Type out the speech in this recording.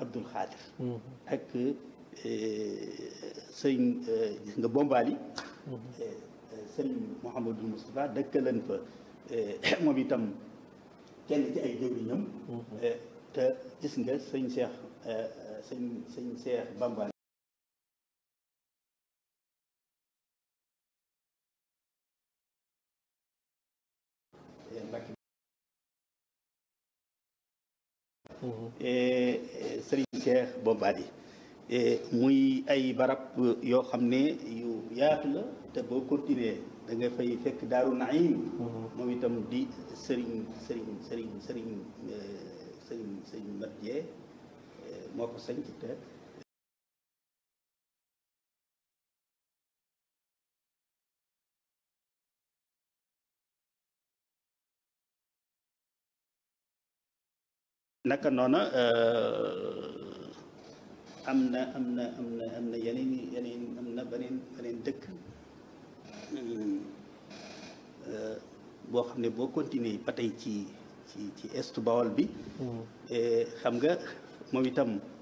Abdul Xaadir ak sëñ gis nga Bombali sëñ Mouhamadul Moustapha dëkkaleen fa moom itam kenn ci ay jëwriñam te gis nga sëñ Cheikh sëñ sëñ Cheikh Bamba Serigne Cheikh Bombali muy ay barab yoo xam ne yu yaatu la te boo continuer da nga fay fekk Daaru Naim moom itam di Serigne Serigne Serigne Serigne Serigne Serigne Mat Jee moo ko sanc te naka noona am na am na am na am na yeneen yeneen am na beneen beneen dëkk boo xam ne boo continuer ba tey ci ci ci est Bawol bi xam nga moom itam